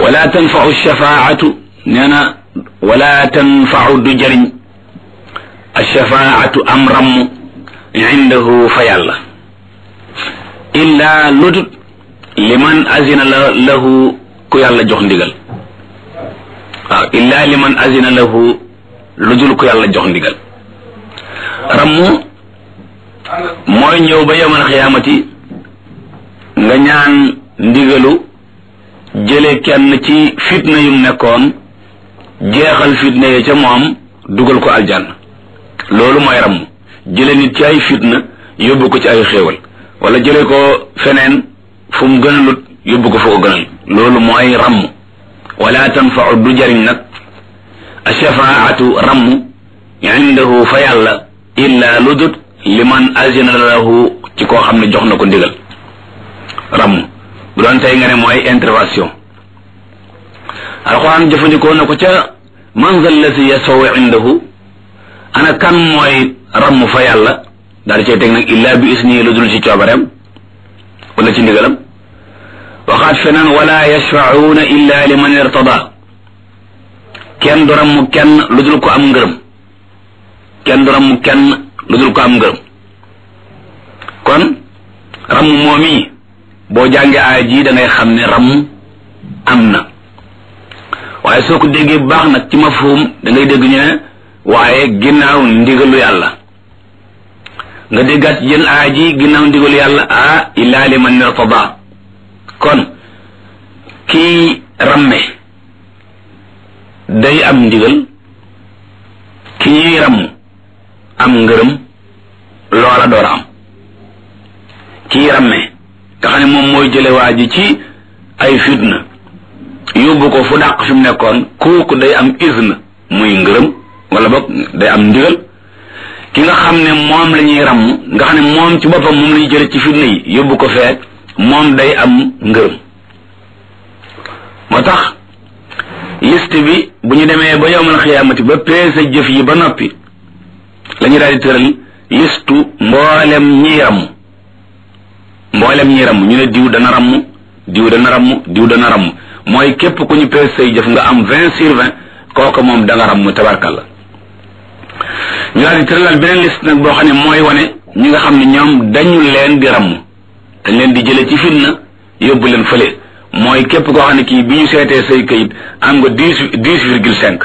wala tanfau shafaatu nee na wala tanfau du jëriñ alshafaatu am ramm indahu fa yàlla illa ludut liman azina la lahu ku yàlla jox ndigal waaw illa liman azina lahu ludul ku yàlla jox ndigal rammu mooy ñëw ba yowmal xiyaamati nga ñaan ndigalu jële kenn ci fitna yum nekkoon jeexal fitna yi ca moom dugal ko aljanna loolu mooy ramm jële nit ci ay fitna yóbbu ko ci ay xéewal wala jële ko feneen fu mu gënalut yóbbu ko fu ko gënal loolu mooy ramm wala tanfau du jariñ nag ashafaatu ramm indahu fa yàlla illa ludut liman azina lahu ci koo xam ne jox na ko ndigal ramm bu doon tey nga ne mooy intervention alquran jëfandikoo na ko ca man zal lasi yasaw indahu ana kan mooy ramm fa yàlla daal di cay teg nag illa bi isni lu dul ci coobareem wala ci ndigalam waxaat feneen wala yashfacuuna illa liman irtada kenn du ramm kenn lu dul ko am ngërëm kenn du ramm kenn lu dul ko am ngërëm kon ramm moom yi boo jàngee aaya ji da ngay xam ne ramm am na waaye soo ko déggee bu baax nag ci mafhum da ngay dégg ñu ne waaye ginnaaw ndigalu yàlla nga déggaat ci jën aaya ji ginnaaw ndigalu yàlla ah illa liman irtada kon kii ramme day am ndigal ki ñuy ramm am ngërëm loola door a am kii ramme nga xam ne moom mooy jële waa ji ci ay fitna yóbbu ko fu dàq fi mu nekkoon kooku day am izn muy ngërëm wala boog day am ndigal ki nga xam ne moom la ñuy ramm nga xam ne moom ci boppam moom la ñuy jële ci fitna yi yóbbu ko fee moom day am ngërëm moo tax liste bi bu ñu demee ba yowmal xiyaamati ba peese jëf yi ba noppi la ñu daal di tëral listu mboolem ñiy ramm mboolem ñiy ramm ñu ne diw dana ramm diw dana ramm diw dana ramm mooy képp ku ñu peese say jëf nga am vingt sur vingt kooku moom da nga ramm tabarkalla ñu daal di tëralal beneen liste nag boo xam ne mooy wane ñi nga xam ne ñoom dañu leen di ramm dañ leen di jële ci fitna yóbbu leen fële mooy képp koo xam ne kii bi ñu seetee say kayit am nga dix dix virgule cinq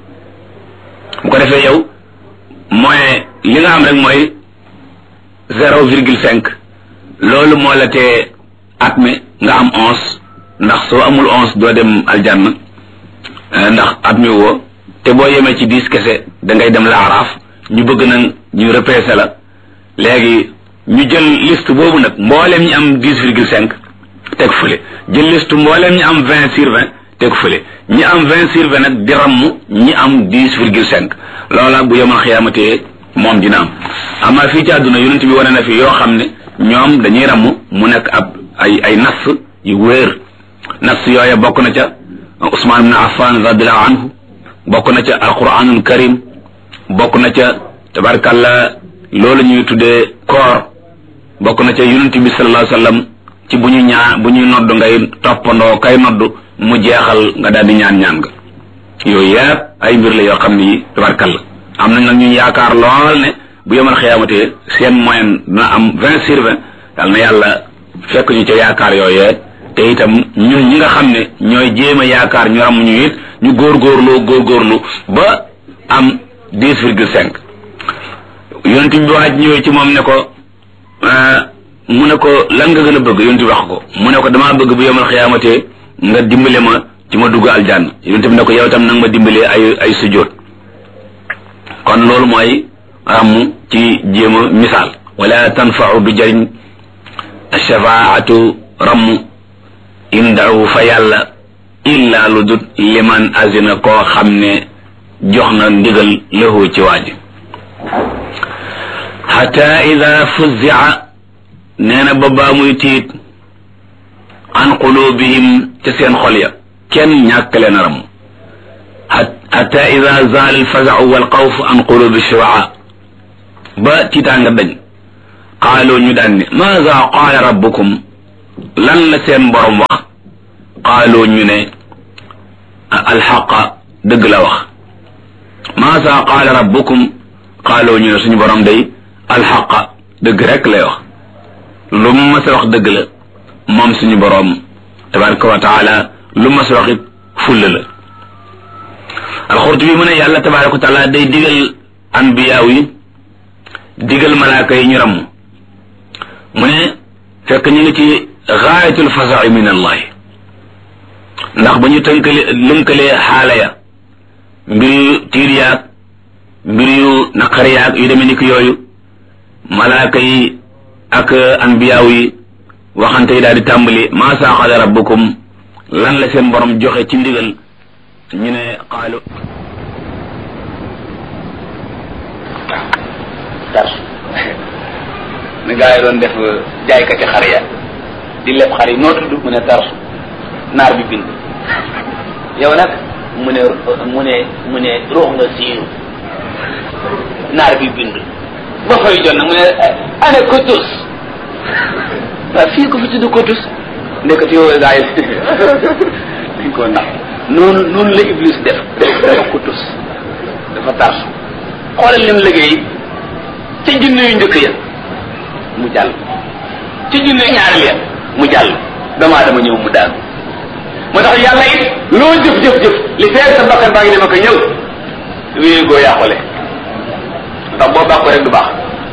bu ko defee yow mooy li nga am rek mooy zéro virgule cinq loolu moo la tee at mi nga am onze ndax soo amul onze doo dem aljanna ndax at mi woo te boo yemee ci dix kese da ngay dem laaraaf ñu bëgg nag ñu repêché la léegi ñu jël liste boobu nag mboolem ñi am dix virgule cinq teg fële jël liste mboolem ñi am vingt sur vingt teg fële ñi am vingt sur vingt nag di ramm ñi am dix virgule cinq loola bu yemal xiyaamatee moom dina am amaa fii ci àdduna yonent bi wane na fi yoo xam ne ñoom dañuy ramm mu nekk ab ay ay nas yu wéer nas yooya bokk na ca Usmaan ibn Affan radiallahu anhu bokk na ca alquranul karim bokk na ca tabarkalla loolu ñuy tuddee koor bokk na ca yonent bi sallallahu alayhi wasallam ci bu ñu ñaa bu ñuy nodd ngay toppandoo kay nodd mu jeexal nga daal di ñaan ñaan nga yooyu yëpp ay mbir la yoo xam ni tabarkalla am nañ nag ñu yaakaar lool ne bu yemal xiyaamatee seen moyen dina am vingt sur vingt yal na yàlla fekk ñu ca yaakaar yooyee te itam ñun ñi nga xam ne ñooy jéem a yaakaar ñu ram ñu it ñu góorgóorloo góorgóorlu ba am dix virgule cinq yonent bi waaj ñëwee ci moom ne ko mu ne ko lan nga gën a bëgg yonent bi wax ko mu ne ko damaa bëgg bu yemal xiyaamatee nga dimbale ma ci ma dugg aljanna yonent bi ne ko yow tam nag ma dimbalee ay ay sujjóot kon loolu mooy ramm ci jéem a misaal wala tanfau du jëriñ shafaatu ramm indahu fa yàlla illa lu dut liman azina koo xam ne jox na ndigal lahu ci waaji xata ida fuzia nee na ba baa muy tiit an qulubihim ca seen xol ya kenn ñàkk leen ram xata ida zaal alfazau walxawf an qulubi shuraa ba tiitaanga dañ qaaloo ñu daan ne maada qaala rabbukum lan la seen borom wax qaaloo ñu ne alxaqa dëgg la wax maasa qaala rabbukum qaaloo ñu ne suñu borom day alxaqa dëgg rek lay wax lu mu mas a wax dëgg la moom suñu borom tabaraka wa taala lu mas a wax it fulla la alxurtubi mu ne yàlla tabaraka wa taala day digal anbiyaaw yi digal malaaka yi ñu ramm mu ne fekk ñu ngi ci gaayatul fasaxi min allahi ndax ba ñu tënkale lënkalee xaala ya mbir yu tiir yaag mbir yu naqar yaag yu demee ni ki yooyu malaaka yi ak anbiyaaw yi waxante yi daal di tàmbali maa saaxale rabbukum lan la seen borom joxe ci ndigal ñu ne qaalu tarsu ni gaa yi doon def jaaykati xar ya di leb xar yi noo tudd mu ne tarsu naar bi bind yow nag mu ne mu ne mu ne ruux nga siiru naar bi bind ba fay jot nag mu ne ane kotus waaw fii ko fi tudd kotus ndekati yow gaa yi dañ koo nax noonu noonu la iblis def dafa kotus dafa tarsu xoolal lim liggéey ca junne yu njëkk ya mu jàll ca junne ñaareel ya mu jàll damaa dama ñëw mu daanu moo tax yàlla it loo jëf jëf jëf li feer sa bakkan baa ngi dema ko ñëw wéyee goo yàqule ndax boo bàkko rek du baax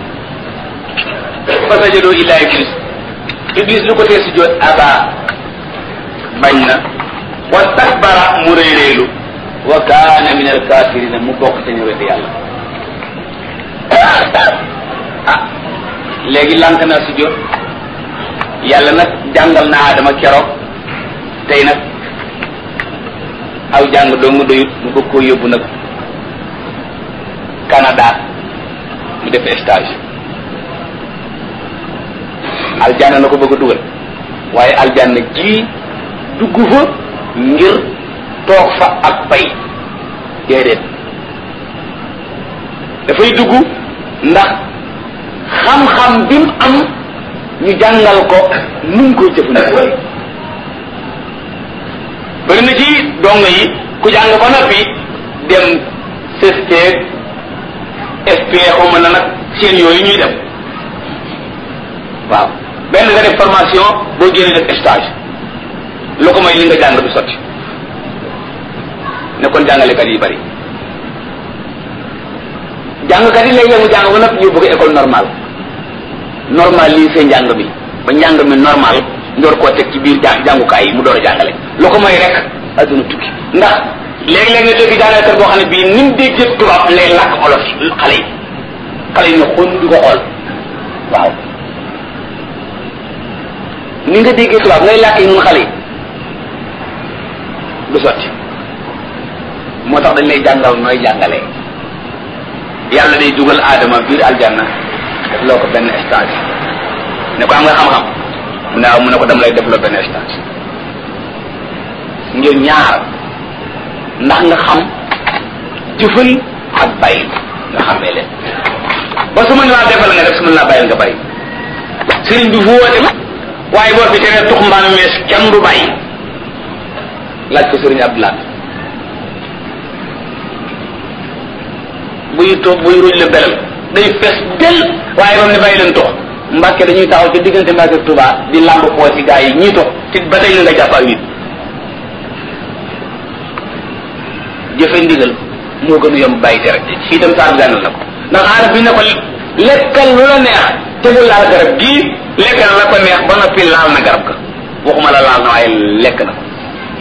fa sajadoo illaa iblis iblis lu ko tee si joot aba bañ na wa takbara mu réeréelu wa kaana min al kafirina mu bokk ca ñu wedd yàlla ah léegi lànk naa si jot yàlla nag jàngal na Adama keroog tey nag aw jàng dong doyut mu bëgg koo yóbbu nag Canada mu def stage aljanna na ko bëgg a dugal waaye aljanna ji dugg fa ngir toog fa ak pay déedéet dafay dugg ndax xam-xam bi mu am ñu jàngal ko nu mu koy jëfandikoo bëri na ci dong yi ku jàng ba noppi dem CST SP xaw ma na nag seen yooyu ñuy dem waaw benn nga def formation boo génnee def stage lu ko may li nga jàng du sotti ne kon jàngalekat yi bari jàngkat yi léegi mu jàng ba noppi ñu bëgg école normale normal lii seen njàng mi ba njàng mi normal ndoor koo teg ci biir jàng jàngukaay yi mu door a jàngale lu ko may rek adduna tukki ndax léeg-léeg nga dégg jàngalekat boo xam ne bii ni mu déggee tubaab lay làkk olof xale yi xale yi ne xon di ko xool waaw ni nga déggee tubaab ngay làkk yi nun xale yi du sotti moo tax dañ lay jàngal nooy jàngalee yàlla day dugal aadama biir aljanna def loo ko benn stage ne ko am nga xam-xam mu ne waaw mu ne ko dama lay def loo benn stage ngir ñaar ndax nga xam jëfal ak bàyyi nga xamee leen ba su ma laa defal nga def su ma laa bàyyil nga bàyyi sëriñ bi fu woote waaye boo fi teree tux mbaam mees kenn du bàyyi laaj ko sëriñ Abdoulaye buy toog buy ruj la belal day fees del waaye ba mu ne bàyyi leen tox mbàkke dañuy taxaw ci diggante mbàkke Tuuba di làmb poo ci gaa yi ñii tox te ba tey la nga jàpp ak nit jëfe ndigal moo gën a yomb bàyyi tere fii dem saa gànnal na ko ndax aarab bi ne ko lekkal lu la neex te bu laal garab gii lekkal la ko neex ba noppi laal na garab ga waxuma la laal na waaye lekk na ko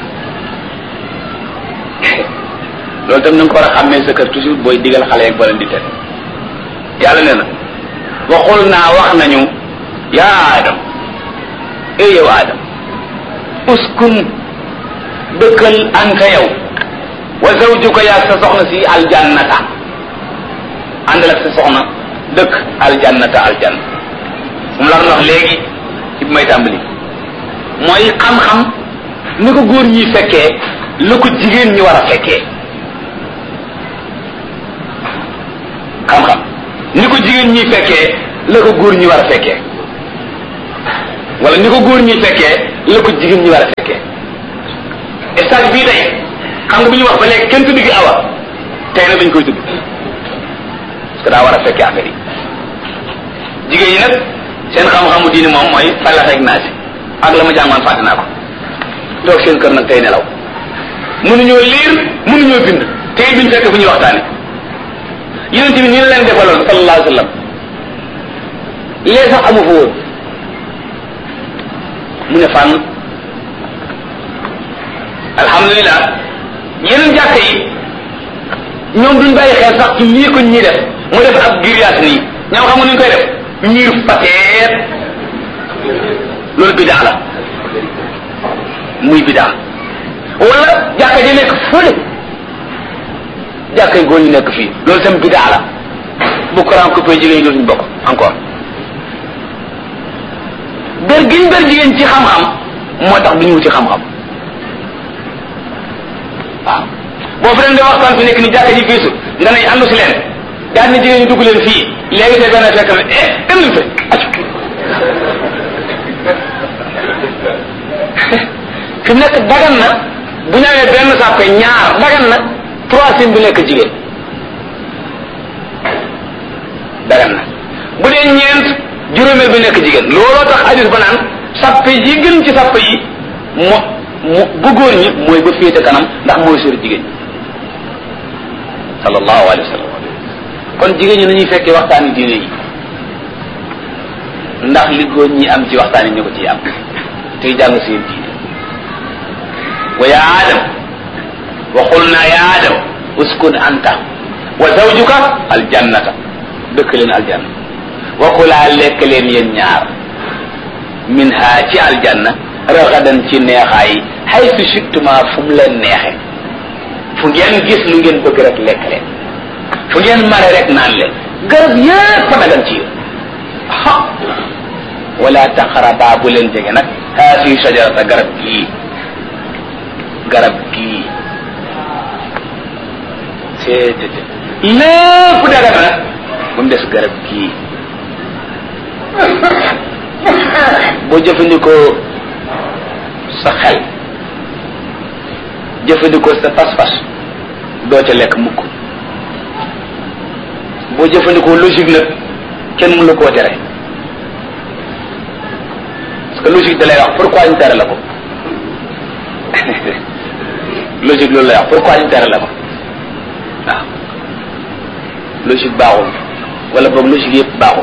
loolu tam na nga ko war a xàmmee sa kër toujours booy digal xale yeeg boo leen di tere yàlla nee na waxul naa wax nañu yaa adam ey yow adam uskun dëkkal anta yow wa zawjuka yaa sa soxna si aljannata àndal ak sa soxna dëkk aljannata aljanna mu la wax léegi ci bi may tàmbali mooy xam-xam ni ko góor ñi fekkee lu ko jigéen ñi war a fekkee xam-xam ni ko jigéen ñi fekkee la ko góor ñi war a fekkee wala ni ko góor ñi fekkee la ko jigéen ñi war a fekkee stage bii tey xam nga bu ñu wax ba léegi kenn tudd gi awa tey nag dañ koy tudd parce que daa war a fekkee affaire yi jigéen ñi nag seen xam-xamu diini moom mooy falax ak naas ak la ma jàngoon fàtte naa ko toog seen kër nag tey nelaw mënuñoo liir mënuñoo bind tey biñ fekk fu ñuy waxtaane yonent bi ni la leen defaloon sallallahu alayhi wa sallam lee sax amu fa woon mu ne fànn alhamdulilah yeneen jàkk yi ñoom duñ bàyyi xel sax ci lii ko ñii def mu def ab grillage nii ñoom xam nga nuñ koy def miir pateet loolu bidaa la muy bidaa wala jàkka ji nekk fële jàkka yi góor ñu nekk fii loolu tam bidaa la bu courant coupé jigéen ñi dootuñu bokk encore ber giñ ber jigéen ci xam-xam moo tax duñu wuti xam-xam waaw boo fi leen di waxtaan fi nekk ni jàkka ji fiisu nga ne àndu si leen daal ni jigéen ñi dugg leen fii léegi te benn fekk ne eh dem leen fe accu fi mu nekk dagan na bu ñëwee benn sàppe ñaar dagan na troisième bi nekk jigéen dagan na bu dee ñeent juróomeel bi nekk jigéen looloo tax hadis ba naan sàppe yi gën ci sàppe yi mo mu bu góor ñi mooy ba féete kanam ndax mooy sori jigéen ñi sallallahu alayhi wa sallam kon jigéen ñi nañuy fekkee waxtaani diine yi ndax li góor ñi am ci waxtaan yi ñu ko ciy am tey jàng seen diine wa ya adam wa qulna ya adam uskun anta wa zawjuka aljannata dëkk leen aljanna wa kulaa lekk leen yéen ñaar min ha ci aljanna ragadan ci neexaay haythu shittuma fu mu leen neexe fu ngeen gis lu ngeen bëgg rek lekk leen fu ngeen mare rek naan leen garab yépp a dagan ci yéen ha wala taqraba bu leen jege nag haasi shajarata garab gii garab gii seetete lépp dagan nag ba mu des garab gii boo jëfandikoo sa xel jëfandikoo sa pas-pas doo ca lekk mukk boo jëfandikoo logique nag kenn mënu la koo tere parce que logique da lay wax pourquoi ñu tere la ko logique loolu lay wax pourquoi ñu tere la ko waaw logique baaxul wala boog logique yëpp baaxul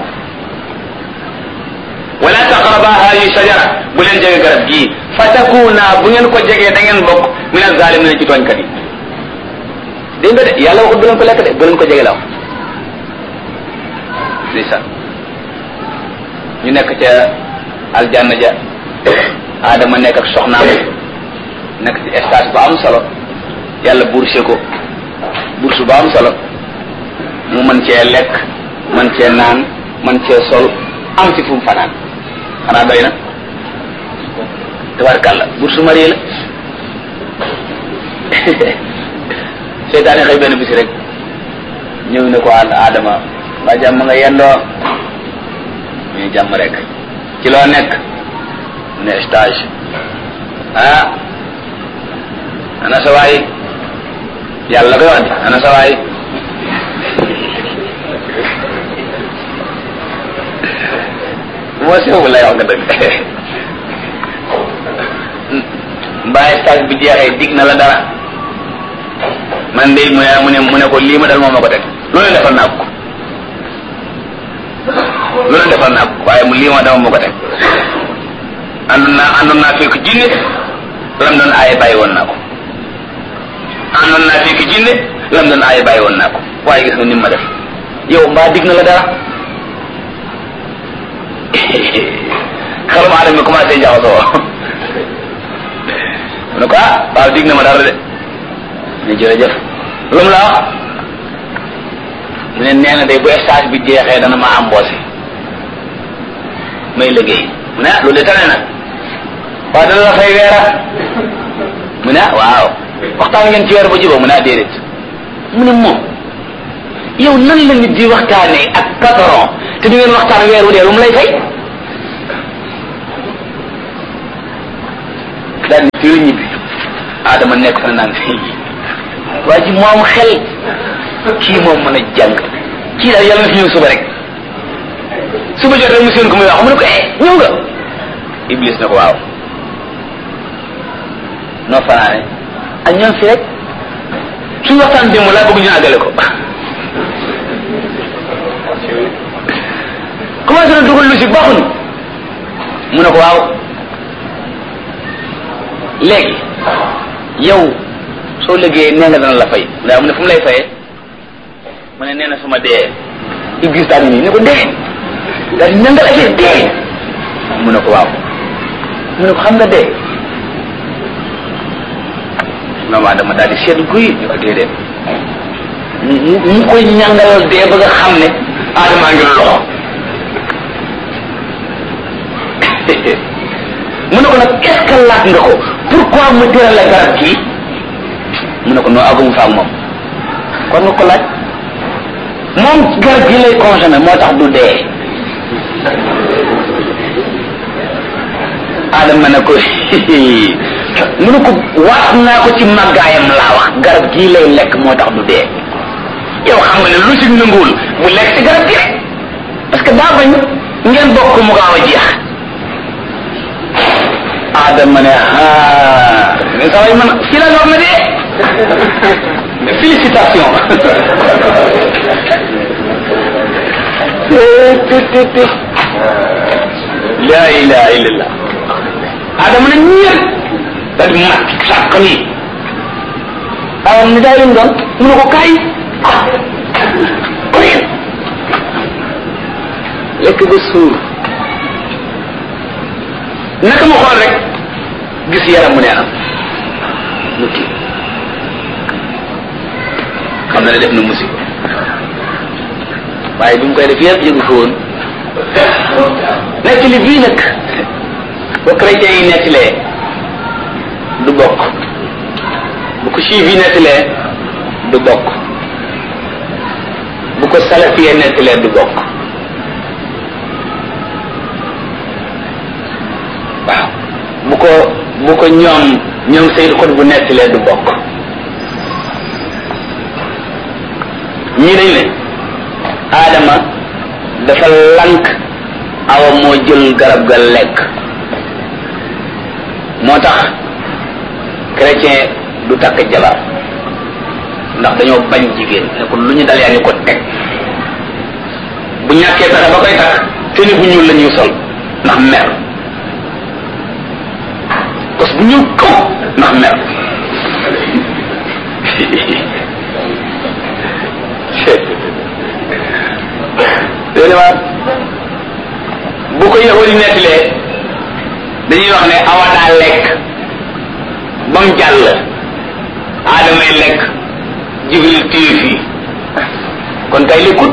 wala taqraba hadi shajara bu leen jege garab gii fa takuna bu ngeen ko jegee da ngeen bokk min az-zalimin ci tooñkat yi dégg nga de yàlla waxut bu leen ko lekk de bu leen ko jege la wax ndeysaan ñu nekk ca aljanna ja Adama nekk ak soxnaam nekk ci stage bu am solo yàlla bourse ko bourse bu am solo mu mën cee lekk mën cee naan mën cee sol am ci fu mu fanaan xanaa doy na tabarkàlla bourse marié la seytaane xëy benn bisi rek ñëw ne ko ànd Adama waa jàmm nga yendoo ñu jàmm rek ci loo nekk ne stage ah ana sa waay yàlla koy wax di ana sa waay moo sew lay wax nga dëgg mbaa stage bi jeexee dig na la dara man de mu ne mu ne mu ne ko lii ma dal moom ma ko teg loolu defal naa ko loolu defal naa ko waaye mu lii ma dama ma ko teg àndoon naa àndoon naa fekk jinne lam doon aaye bàyyi woon naa ko àndoon naa fekk jinne lam doon aaye bàyyi woon naa ko waaye gis nga ni ma def yow mbaa dig na la dara xelum aadama commencé jaxasoo mu ne ko ah waaw dig na ma dara de ne jërëjëf lu mu la wax mu ne nee na day bu stage bi jeexee dana ma embauché may liggéey mu ne ah loolu de tane na waaw dana la fay weera mu ne ah waaw waxtaan ngeen ci weer ba jubóo mu ne ah déedéet mu ne moom yow nan la nit di waxtaanee ak patron te du ngeen waxtaan weer wu dee lu mu lay fay daal di fii ñibbi Adama nekk fa naan fii waa ji moom xel kii moom mën a jàng kii daal yàlla na fi ñëw suba rek suba jot rek mu seen ko muy wax mu ne ko eh ñëw nga iblis na ko waaw noo fanaane ak ñoom fi rek suñu waxtaan démb laa bëgg ñu àggale ko commencé na dugal lu si baaxuñu mu ne ko waaw léegi yow soo liggéeyee nee nga dana la fay ndaa mu ne fu mu lay fayee mu ne nee na su ma dee iblis daal nii ne ko dee daal di nangal affaire dee mu ne ko waaw mu ne ko xam nga dee maman dama daal di seetlu guy ñu ko déedéet mu mu koy ñàngalal dee ba nga xam ne aadamaa ngi loxo mu ne ko nag est ce que laaj nga ko pourquoi mu tëral la garab kii mu ne ko noo agum fa ak moom kon nga ko laaj moom garab gi lay consommé moo tax du dee adama ne ko mu ne ko waat naa ko ci màggaayam laa wax garab gii lay lekk moo tax du dee yow xam nga ne lu si nanguwul mu lekk ci garab gi rek parce que daa bañ ngeen bokk mu gaaw a jeex adama ne ah mais sa way man fi la war na dee félicitation la ilaha illallah adama ne ñeent daal di mat sàkk nii awam ni daay leen doon mu ne ko kaay koyen lekk ba suur naka ma xool rek gis yaram mu neenam mu kii xam na ne def na musiba waaye bi mu koy def yëpp yëgu ko woon nekk li bii nag ba chrétien yi nettilee du bokk bu ko juif yi nettilee du bokk bu ko salafiyee nettilee du bokk waaw bu ko bu ko ñoom ñoom Seyd xot bu nettilee du bokk ñii dañ ne Adama dafa lank awa moo jël garab ga lekk moo tax chrétien du takk jabar ndax dañoo bañ jigéen ne ko lu ñu dal yaa ngi ko teg bu ñàkkee pexe ba koy takk te ni bu ñuul la ñuy sol ndax mer parce que bu ñuul kaw ndax mer léegi waat bu ko yahudi nettalee dañuy wax ne awa daa lekk ba mu jàll aadamay lekk jibril téye fii kon kay lekkut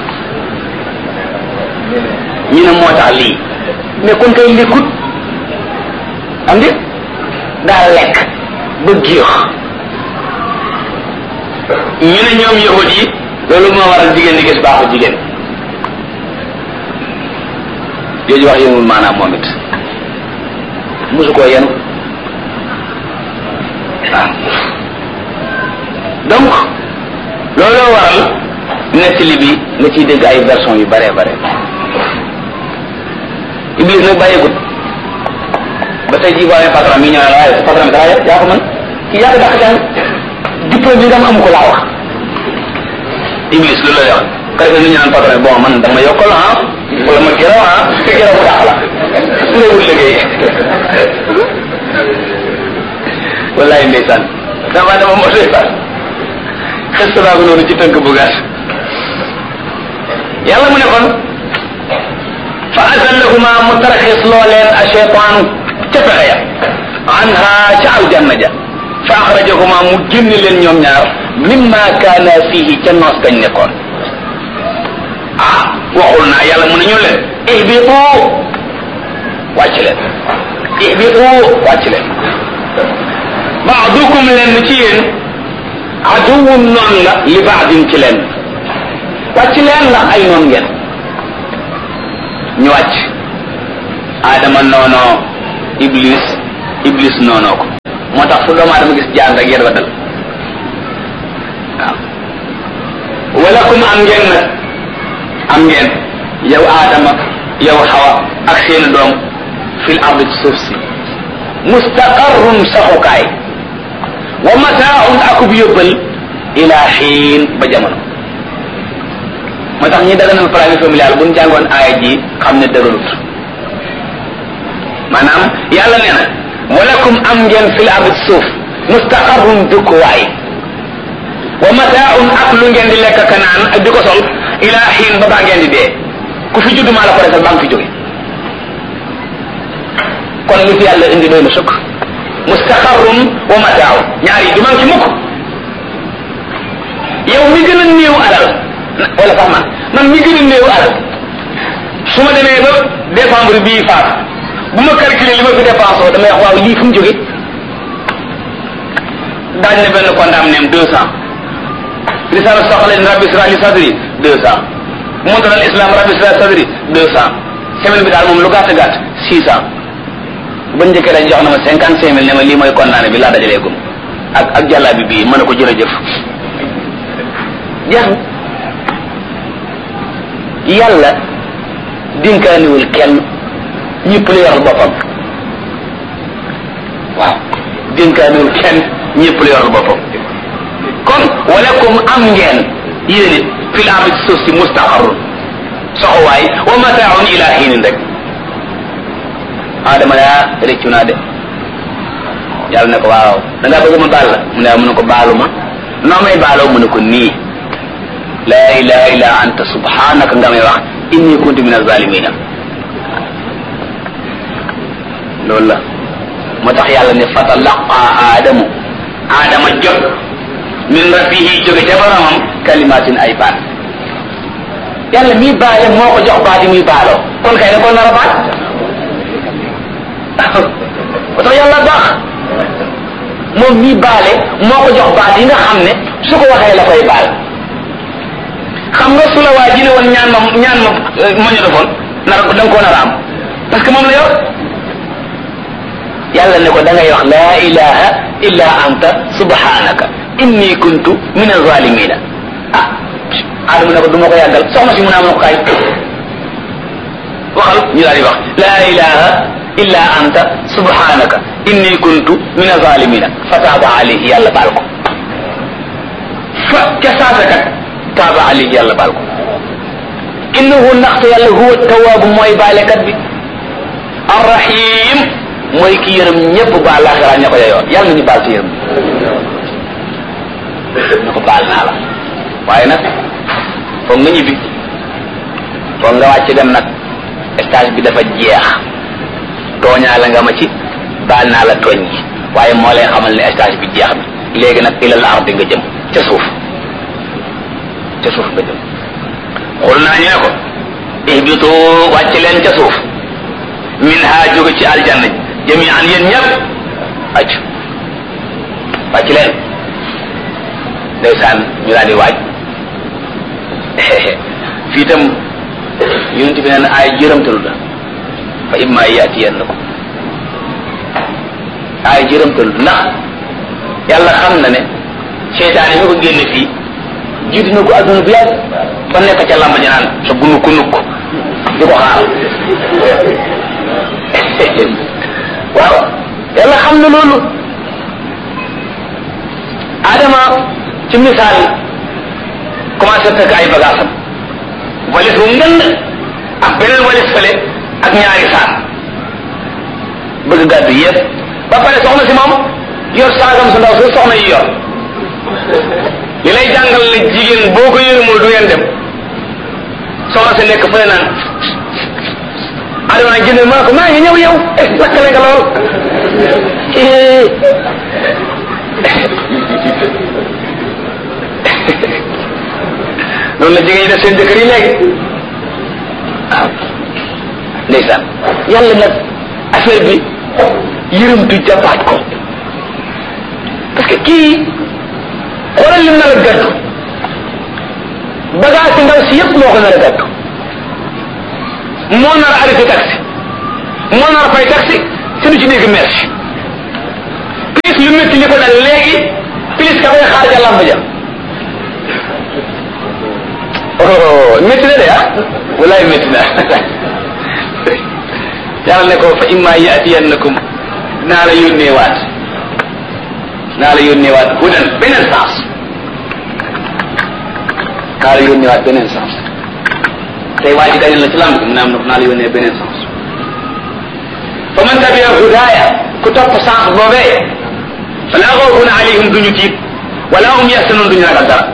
ñu ne moo tax lii mais kon kay lekkut am di daa lekk ba géex ñu ne ñoom yahud yi loolu moo waral jigéen di gis baaxu jigéen jooju wax yënul maanaam moom it musu koo yenu waaw donc looloo waral nettali bi nga ciy dégg ay version yu bare bare iblis nag bàyyeegut ba tey jii boo amee patron mi ñëw ne la waaye patron bi dara yaa ko mën kii yaa ko dàq jàng diplôme bi nga am amu ko laa wax iblis loolu lay wax ka defee nu ñu naan patron bon man dama yokkal ah wala ma gërëm ah te gërëm mu dàq la su nga wut liggéey wallaay ndeysaan dama dama moo ndeysaan xes naa ko noonu ci tënk bu gàtt yàlla mu ne kon fa azallahuma mu taraxis loo leen a cheytaanu ca pexe ya anha ca aljanna ja fa axrajahuma mu génn leen ñoom ñaar mimma kaana fihi ca noos gañ nekkoon ah waxul naa yàlla mu ne ñu leen ihbitu wàcc leen ihbitu wàcc leen baadukum leen ci yéen aduwun noon la li baadin ci leen wàcc leen ndax ay noon ngeen ñu wàcc aadama noonoo iblis iblis noonoo ko moo tax fu doomu aadama gis jaan rek yéen wa dal waaw walakum am ngeen nag am ngeen yow aadama yow xawa ak seeni doom fil ard ci suuf si mustaqarrun saxukaay wa mataaun akub yóbbal ila xiin ba jamono moo tax ñi daganal planning familial bu ñu jàngoon aaya ji xam ne dëgalut maanaam yàlla nee na walakum am ngeen fil ard ci suuf mustaqarrun dëkkuwaay wa mataaun ak lu ngeen di lekk ka naan ak di ko sol ila xiin ba baa ngeen di dee ku fi judd maa la ko defal baa nga fi jóge kon li fi yàlla indi doy na sëkk mustaqarrun wa mataaun ñaar yi du man ci mukk yow mi gën a néew alal wala sax man man mi gën a néew alal su ma demee ba décembre bii faat bu ma calculer li ma fi dépensé damay wax waaw lii fu mu jóge daañ ne benn kondaam neem deux cent lisaanu soxla rabbi sra li sadri deux cent montaral islam rabbi sra sadri deux cent semaine bi daal moom lu gàtt gàtt six cent ba njëkkee dañ jox na ma cinquante cinq mille ne ma lii mooy condamné bi laa dajalee gum ak ak jàllaa bi bii mën a ko jërëjëf jeex na yàlla dinkaaniwul kenn ñëpp la yoral boppam waaw dinkaaniwul kenn ñëpp la yoral boppam kon walakum am ngeen yéen it fil ardi ci suuf si mustaqarrun soxowaay wa mataaun ila hiinin rek adama yaa réccu naa de yàlla ne ko waaw da ngaa bëgg ma baal la mu ne mu ne ko baalu ma noo may baaloo mu ne ko nii laa ilaha illa anta subhanaka nga may wax inni kuntu min azalimina loolu la moo tax yàlla ne fatalaqa aadamu aadama jot min rabbihi jóge ca boromam kalimatin ay baat yàlla mii baale moo ko jox baat yi muy baaloo kon kay da ko nar a baat moo tax yàlla baax moom mii baale moo ko jox baat yi nga xam ne su ko waxee la koy baal xam nga su la waa ji ne woon ñaan ma ñaan ma ma ñu defoon nar da nga koo nar a am parce que moom la yor yàlla ne ko da ngay wax laa ilaha illa anta subhanaka inni kuntu min azalimina ah adama ne ko du ma ko yàggal soxna si mu naa ma ko kaay waxal ñu daal di wax laa ilaha illa anta subhanaka inni kuntu min azalimina fa taaba alayhi yàlla baal ko fa ca saasakat taaba alayhi yàlla baal ko innahu ndaxte yàlla huwa tawaabu mooy baalekat bi arrahim mooy ki yërëm ñëpp baal laaxira ña ko yoon yàlla nañu baal ci yërëm na ko baal naa la waaye nag foog nga ñibbi foog nga wàcc dem nag stage bi dafa jeex tooñaa la nga ma ci baal naa la tooñ gi waaye moo lay xamal ne stage bi jeex na léegi nag ilal ardi nga jëm ca suuf ca suuf nga jëm xul naa ñu ne ko ihbitu wàcc leen ca suuf min ha jóge ci aljanna jami an yéen ñëpp wàcc wàcc leen ndeysaan ñu daal di waaj fii itam yonent bi nee na ay jërëmtalu la fa imma yaatiyannakum ay jërëmtalu ndax yàlla xam na ne seytaane mi ko génne fii jiitu na ko adduna bu yàgg ba nekk ca lamba ji naan sa gunu ku nukk di ko xaar waaw yàlla xam na loolu adama ci misaal commencé fekk ay bagaasam walis bu ngënd ak beneen walis fële ak ñaari saak bëgg gàddu yëpp ba pare soxna si moom yor saagam su ndaw su soxna yi yor li lay jàngal ne jigéen boo ko yërëmul du ngeen dem soxna si nekk fële naan adama nag génne maa ko maa ngi ñëw yow eh lakkale nga lool noonu la jigéen ñi def seen jëkkër yi léegi waaw ndeysaan yàlla nag affaire bi yërëmtu jàppaat ko parce que kii xoolal lim nar a gàddu bagage si ndaw si yëpp moo ko nar a gàddu moo nar a arrêté taxi moo nar a fay taxi te du ci dégg merci plus lu métti li ko dal léegi plus ka koy xaar ja lamb ja oh métti na de ah walaay métti na yàlla ne ko fa imma yatiyannakum naa la yónnee waat naa la yónnee waat hudan beneen sens naa la yónnee waat beneen sens tey waa ji gañal la ci lamb mu ne am na naa la yónnee beneen sens fa man tabia hudaaya ku topp sens boobee fala xawfun alayhim duñu tiit wala hum yaxsanun duñu ragal dara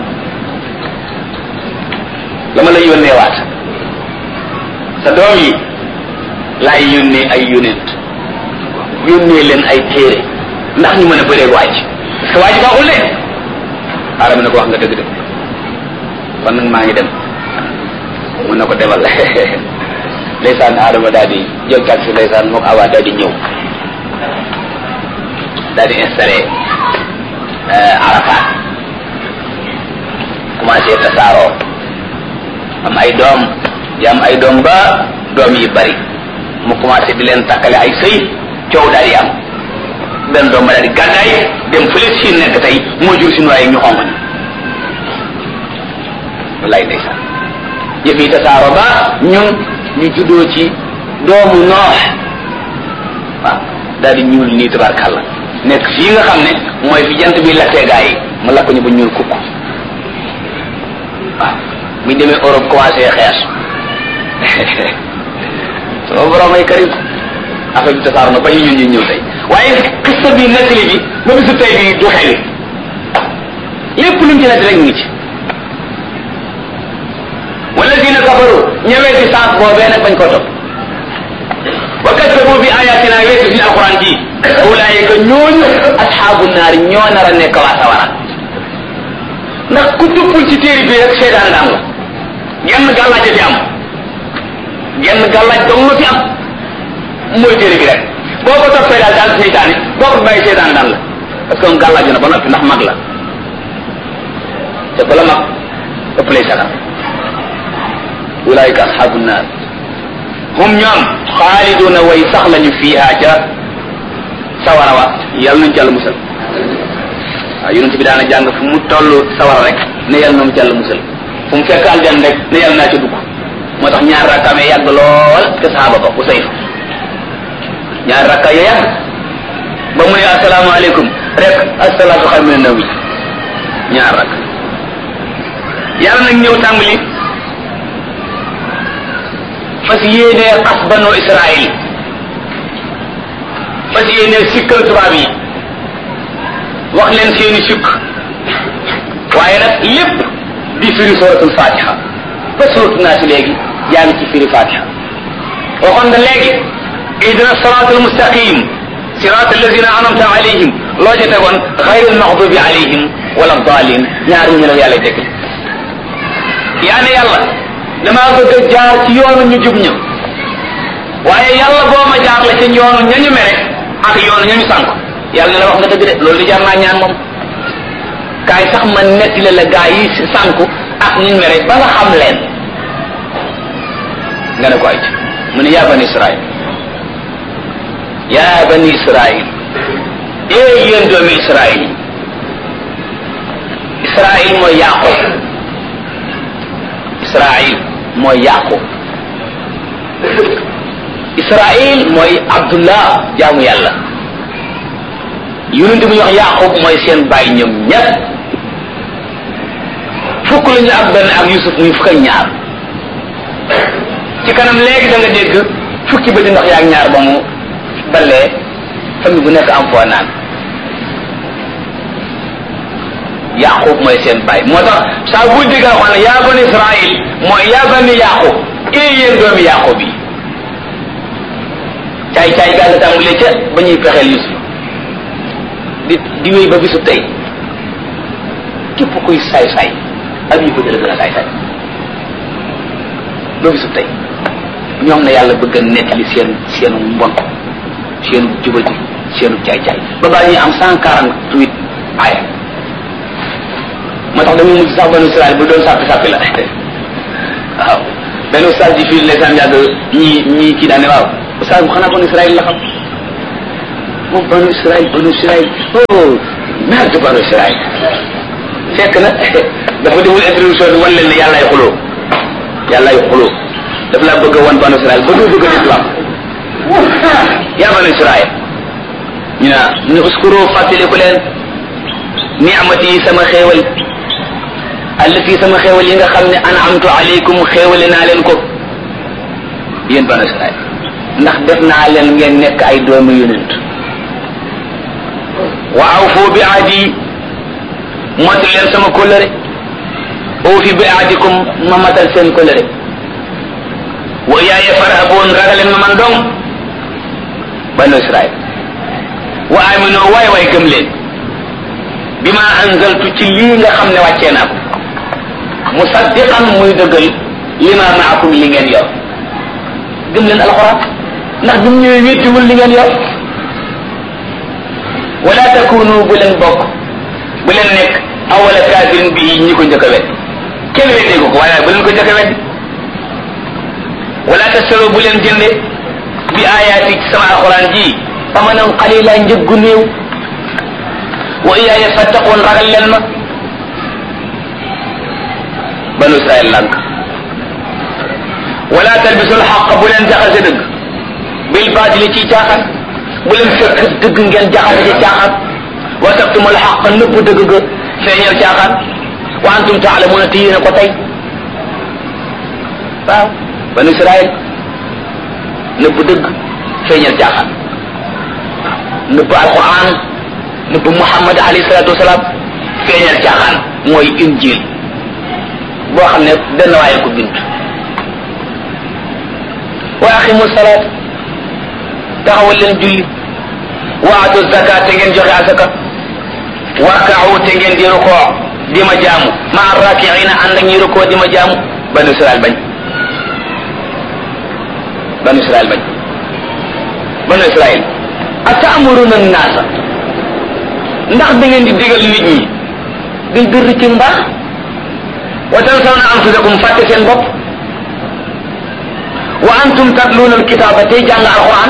la ma lay yónnee waat sa doom yi laay yónnee ay yónent yónnee leen ay téere ndax ñu mën a bëreeg waaj parce que waaj baaxul de aadama ne ko wax nga dëgg dëgg kon nag maa ngi dem mun na ko demal ndeysaan aadama daal di jël taxi ndeysaan moom awa daal di ñëw daal di installé Arafat commencé tasaaroo am ay doom di am ay doom ba doom yi bari mu commencé di leen takkale ay sëy coow daal di am benn doom ba daal di gàddaay dem fële si nekk tey moo jur si waaye ñu xonq ni wallaay ndeysaan yëf yi tasaaroo ba ñun ñu juddoo ci doomu noox waaw daal di ñuul nii tabarkàlla nekk fii nga xam ne mooy fi jant bi lakkee gaa yi mu lakk ñu ba ñuul kukk waaw buñ demee Europe commencé xees sama borom ay karim affaire bi tasaar na ba ñu ñun ñu ñëw tey waaye xista bi nettali bi ba bisu tey bi du xeli lépp luñ ci nett rek ngi ci wala dina kafaru ñëwee ci sens boobee nag bañ ko topp wa kasabu bi ayatina weesu fi alquran ji ulaayika ñooñu asxaabu naari ñoo nar a nekk waa sawara ndax ku tuppul ci téere bi rek seetaan daan la genn gàllaaj fi am genn gàllaaj dong la fi am mooy téere bi rek boo ko toppee daal daal seytaane boo ko bàyyi seytaane daan la parce que moom gàllaaj na ba noppi ndax mag la te ku la mag ëpp lay sagal ulaayika asxaabu naar hum ñoom xaaliduna way sax lañu fiiha ca sawara wa yàlla nañu jàll musal waaw yonent bi daana jàng fu mu toll sawara rek ne yàlla na mu jàll musal fu mu fekk aljan rek ne yàlla naa ca dugg moo tax ñaar rakkaamee yàgg lool te saxaaba ba bu sayf ñaar rakka ya yàgg ba mu ne asalaamaaleykum rek asalaatu xayru mina nawmi ñaar rakk yàlla nag ñëw tàmbali fas yéenee xas banu Israël fas yéenee sikkal tubaab yi wax leen seeni sukk waaye nag lépp di firi suratul fatiha ba suratu naa si léegi yaa ngi ci firi fatiha waxoon nga léegi ihdina siratal mustaqim sirat alladina anamta alayhim loo ca tegoon xayril maxdubi alayhim wala dalin ñaar ñu la yàlla dégg yaa ne yàlla damaa bëgg a jaar ci yoonu ñu jub ña waaye yàlla boo ma jaar la ci yoonu ñañu mere ak yoonu ñañu sànk yàlla ne la wax nga dëgg de loolu di jar naa ñaan moom kaay sax ma netti la la gaa yi sànku ak ñu mere ba nga xam leen nga ne ko ay mu ne yaa bani israil yaa bani israil ee yéen doomi israil yi israil mooy yaqub israil mooy yaqub israil mooy abdullah jaamu yàlla yonente bu ñu wax yaqub mooy seen bàyyi ñoom ñett fukk la ñu ak benn ak yusuf muy fukk ak ñaar ci kanam léegi da nga dégg fukki ba di ndox yaag ñaar ba mu balee famille bu nekk am foo naan yaqub mooy seen bàyyi moo tax saa bu dégg xam ne yaa bani israil mooy yaa bani yaqub ee yéen doomi yaqub yi caay caay gaa nga tàmbalee ca ba ñuy pexeel yusuf di di wéy ba bisu tey képp kuy saay saay ak ñu ko jële gën a saay saay ba bisu tey ñoom na yàlla bëgg a nettali seen seenu mbon seenu jubati seenu caay caay ba baa ñuy am cent quarante huit aaya moo tax dañuy mujj sax banu Israël bu doon sàppi sàppi la waaw benn ustaas di fii ndeysaan yàgg ñii ñii kii daane waaw ustaas bu xanaa banu Israël la xam moom banu Israël banu Israël oh merde banu Israël fekk na dafa deful introduction bi wan leen ne yàlla ay xuloo yàlla yu xuloo daf laa bëgg a wan banu Israël ba doo bëgg a islam yaa banu Israël ñu ne ñu uskuru fàttaliku leen ni'mati yi sama xéewal allati sama xéewal yi nga xam ne an'amtu alaykum xéewale naa leen ko yéen banu Israël ndax def naa leen ngeen nekk ay doomu yonent wa awfu bi ahdi mot leen sama kóllëre uufi bi ahdikum ma matal seen kóllëre wa iyaaya farhabuun ragaleen ma man dong banu Israël wa aminu waay waay gëm leen bi ma anzaltu ci lii nga xam ne wàccee naa ko musaddiqan muy dëggal li ma maakum li ngeen yor gëm leen alxuraan ndax bi mu ñëwee wéttiwul li ngeen yor wala takunu bu leen bokk bu leen nekk awala kaafirin bi ñi ko njëkk a wet kenn weddee ko ko waaye bu leen ko njëkk a wet wala tasaro bu leen jënde bi ayaati sama alxuraan ji amanan qalila njëggu néew wa iyaaya fattaqoon ragal leen ma banu israel lànk wala talbisul xaq bu leen jaxase dëgg bil baatili ci caaxaan bu leen fekk dëgg ngeen jaxase ci caaxaan wa taktumul xaq nëpp dëgg ga feeñal caaxaan wa antum taalamuuna te yéen a ko tey waaw banu israel nëpp dëgg feeñal caaxaan nëpp alquran nëpp muhammad alayhi salatu wasalaam feeñal caaxaan mooy injil boo xam ne benn waaye ko bind wa aqimu salaat taxawal leen julli wa atu zakat te ngeen joxe asaka warkaawu te ngeen di rukoo di ma jaamu ma rakiina ànd ak ñi rukoo di ma jaamu banu israel bañ banu israel bañ banu israel atamuruna naasa ndax da ngeen di digal nit ñi bil birri ci mbaax wa tansawna anfusakum fàtte seen bopp wa antum tatluuna alkitaaba tey jàng alquran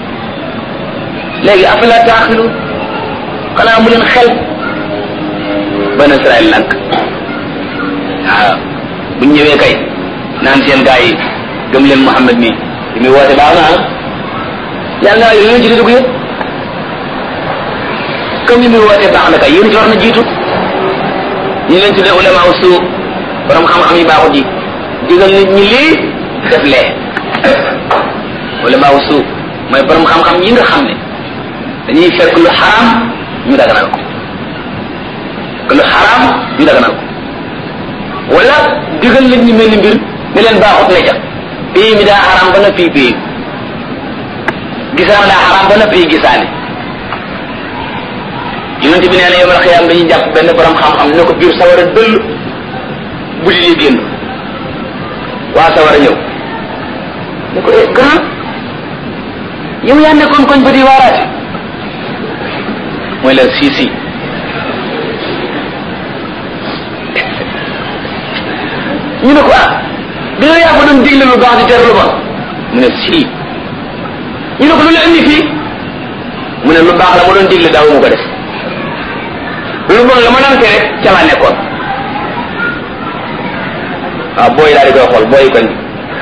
léegi afala taaxilu xanaa mu leen xel banu israel nag waaw bu ñëwee kay naan seen gaa yi gëm leen Muhammad mi li muy woote baax na ah yàlla naa yéen a jiitu dugg yëpp comme li muy woote baax na kay yéen ci war na jiitu ñu leen tuddee ulama usu borom xam-xam yi baaxut yi digal nit ñi lii def lee ulama usu mooy borom xam-xam yi nga xam ne dañuy fekk lu xaraam ñu daganal ko fekk lu xaraam ñu daganal ko wala digal nit ñi mel ni mbir ne leen baaxut ne ca pays mi daa xaraam ba na fii pays gisaan daa xaraam ba na fii gisaane yonente bi nee na yomal xiyaam dañuy jàpp benn borom xam-xam ne ko biir sawara dëll bu di li génn waa sawara ñëw ne ko eh grand yow yaa nekkoon koñ ba di waaraate mooy leen si si ñu ne ko ah bi nga yaa ko doon digle lu baax di tere lu bon mu ne si ñu ne ko lu la indi fii mu ne lu baax la ma doon digle daaw mu ko def lu bon la ma daan tere ca laa nekkoon waaw booy daal di koy xool booy koñ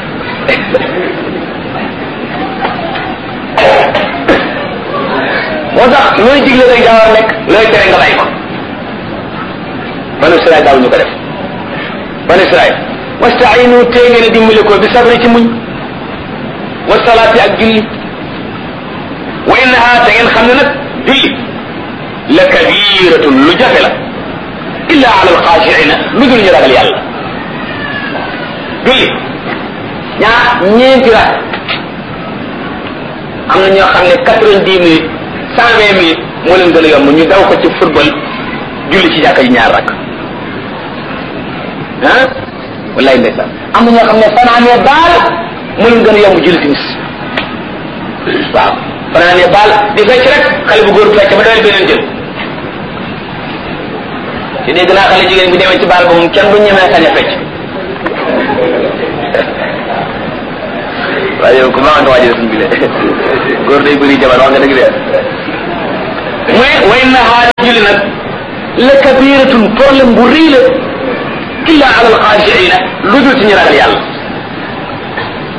moo tax looy digle rek daa war a nekk looy tere nga bàyyi ko banu Israël daaw ñu ko def banu Israël wastainu tee ngeen a dimbali ko bi sabri ci muñ wa salaati ak julli wa innaha te ngeen xam ne nag julli la kabiratun lu jafe la illa ala alxaashiina lu dul ñu ragal yàlla julli ñaa ñeenti rak am na ñoo xam ne quatre-vingt-dix minutes cent vingt minutes moo leen gën a yomb ñu daw ko ci football julli ci jàkka ji ñaar rak ah wallaay ndeysaan am na ñoo xam ne fanaanee baal moo leen gën a yomb julli timis waaw fanaanee baal di fecc rek xale bu góor fecc ba doole beneen jël te dégg naa xale jigéen bi demee ci baal ba moom kenn du ñemee sañ a fecc waaye yow ku baax nga waajal suñ bile góor day bëri jabar wax nga dëgg de mu ne way na xaar julli nag la kabiratun problème bu rëy la illa ala alxaashiina lu dul ci ñu ragal yàlla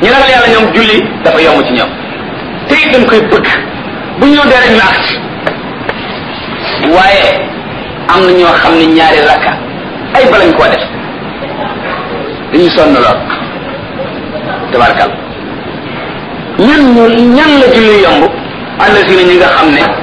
ñu ragal yàlla ñoom julli dafa yomb ci ñoom te it dañ koy bëgg bu ñu ñëw dee rek ñu agsi waaye am na ñoo xam ne ñaari rakka ay balañ koo def dañu sonn lool tabarkal ñan ñu ñan la julli yomb àll si ñi nga xam ne